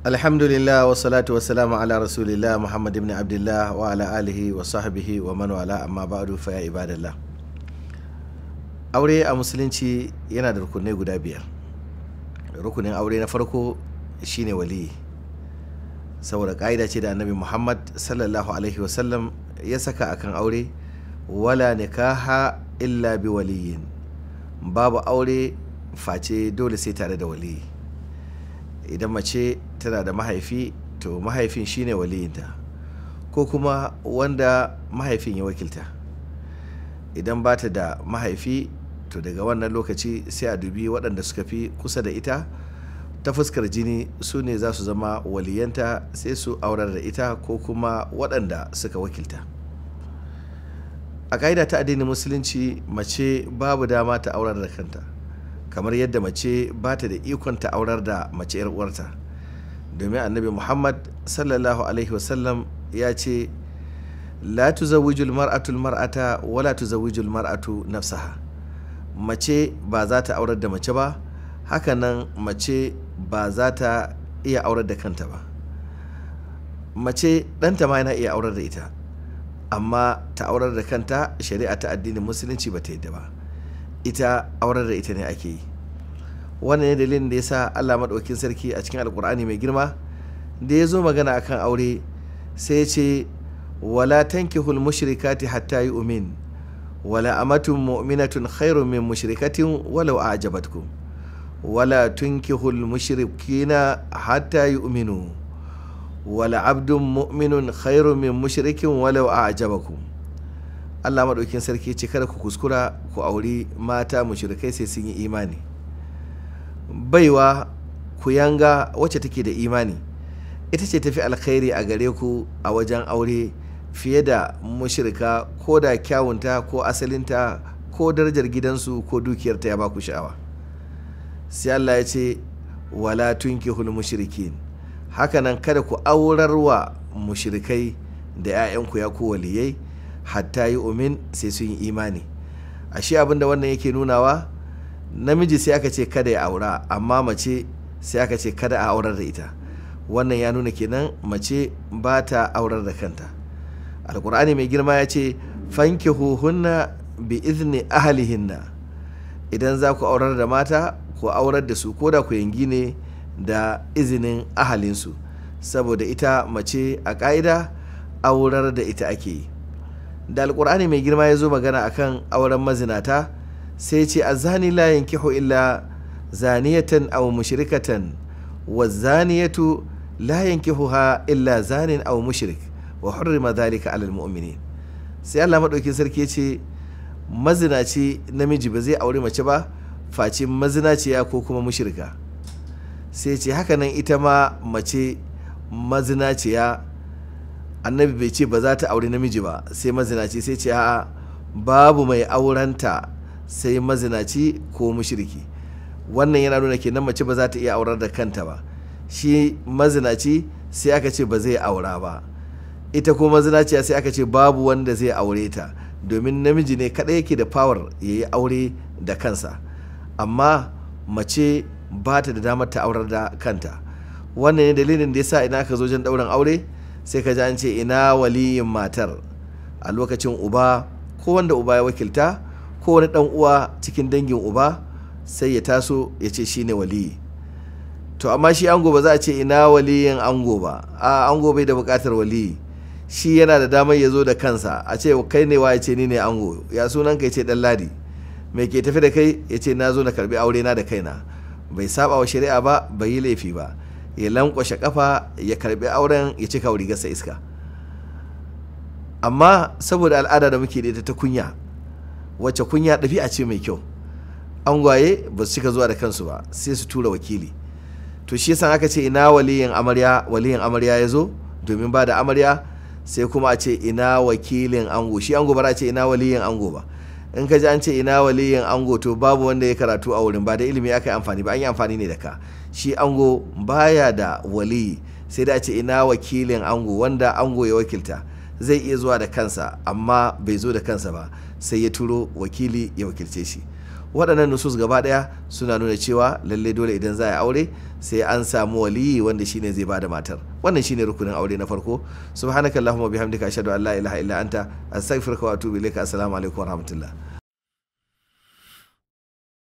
alhamdulillah wa salatu wa salamu ala rasulillah muhammad ibn abdullah wa ala alihi wa sahbihi wa man wala amma ba'du fa ya ibadallah aure a musulunci yana da rukunai guda biyar rukunin aure na farko shine waliyi saboda ka'ida ce da annabi muhammad sallallahu alaihi wasallam ya saka akan aure wala nikaha illa bi waliyin babu aure face dole sai tare da waliyi idan mace tana da mahaifi to mahaifin shine waliyinta ko kuma wanda mahaifin ya wakilta idan ba ta da mahaifi to daga wannan lokaci sai a dubi waɗanda suka fi kusa da ita ta fuskar jini su ne za su zama waliyanta sai su aurar da ita ko kuma waɗanda suka wakilta a ƙa'ida ta addinin musulunci mace babu dama ta aurar da kanta kamar yadda mace ba ta da ikon ta aurar da mace 'yar uwarta domin annabi muhammad sallallahu alaihi wasallam ya ce la tuzawwijul mar'atul mar'ata wala tuzawwijul mar'atu nafsaha mace ba za ta aurar da mace ba hakanan mace ba za ta iya aurar da kanta ba mace ɗanta ma yana iya aurar da ita amma ta aurar da kanta shari'a ta addinin musulunci ba ta yadda ba ita aurar da ita ne ake yi wannan ne dalilin da ya sa allah maɗaukin sarki a cikin alkur'ani mai girma da ya zo magana akan aure sai ya ce wala tankihul mushrikati hatta yi umin wala amatun mu'minatun khairun min mushrikatin walau a'jabatkum wala tunkihul mushrikina hatta yu'minu wala abdun mu'minun khairun min mushrikin walau a'jabakum Allah maɗaukin sarki ce kada ku kuskura ku auri mata mushrikai sai sun yi imani baiwa ku yanga wacce take da imani ita ce tafi alkhairi a gare ku a wajen aure fiye da mushrika ko da kyawunta ko asalinta ko darajar gidansu ko dukiyarta ya baku sha'awa sai Allah ya ce wala tunkihul mushrikin hakanan kada ku aurar wa mushrikai da 'ya'yanku ya ku waliyai hatta yi umin sai sun yi imani ashe abinda wannan yake nunawa namiji sai aka ce kada ya aura amma mace sai aka ce kada a aurar da ita wannan ya nuna kenan mace ba ta aurar da kanta alkur'ani mai girma ya ce fankihuhunna bi izni ahalihinna idan za ku aurar da mata ku aurar da su ko da ku yangi ne da izinin ahalinsu saboda ita mace a ƙa'ida aurar da ita ake yi da alkur'ani mai girma ya zo magana akan auren mazinata sai ce a zani la yankihu illa zaniyatan aw mushrikatan wa zaniyatu la yankihuha illa zanin aw mushrik wa hurrima dhalika alal mu'minin sai Allah madaukin sarki ya ce mazinaci namiji ba zai aure mace ba face mazinaciya ko kuma mushrika sai ce hakanan ita ma mace mazinaciya annabi bai ce ba za ta aure namiji ba sai mazinaci sai ce a'a babu mai aurenta sai mazinaci ko mushriki wannan yana nuna kenan mace ba za ta iya aurar da kanta ba shi mazinaci sai aka ce ba zai aura ba ita ko mazinaciya sai aka ce babu wanda zai aure ta domin namiji ne kaɗai yake da power ya yi aure da kansa amma mace ba ta da damar ta aurar da kanta wannan ne dalilin da ya sa ina aka zo jan ɗaurin aure sai ka ji an ce ina waliyin matar a lokacin uba ko wanda uba ya wakilta ko wani dan uwa cikin dangin uba sai ya taso ya ce shine waliyi to amma shi ango ba za a ce ina waliyin ango ba a ango bai da bukatar waliyi shi yana da damar ya zo da kansa a ce kai ne wa ya ce ni ne ango ya sunan ka ya ce dan ladi mai ke tafi da kai ya ce na zo na karbi aure na da kaina bai saba wa shari'a ba bai yi laifi ba ya lankwashe kafa ya karbi auren ya cika rigarsa iska amma saboda al'ada da muke da ita ta kunya wacce kunya ɗabi'a ce mai kyau angwaye ba su cika zuwa da kansu ba sai su tura wakili to shi yasa aka ce ina waliyin amarya waliyin amarya ya zo domin ba da amarya sai kuma a ce ina wakilin ango shi ango ba a ce ina waliyin ango ba in ka ji an ce ina waliyin ango to babu wanda ya karatu a wurin ba da ilimi aka yi amfani ba an yi amfani ne da ka shi ango baya da waliyi sai da a ce ina wakilin ango wanda ango ya wakilta zai iya zuwa da kansa amma bai zo da kansa ba sai ya turo wakili ya wakilce shi waɗannan nusus gaba ɗaya suna nuna cewa lalle dole idan za a yi aure sai an samu waliyi wanda shine zai bada matar wannan shine rukunin aure na farko subhanakallahumma bihamdika ashhadu an la ilaha illa anta astaghfiruka wa atubu ilaika assalamu alaikum wa rahmatullah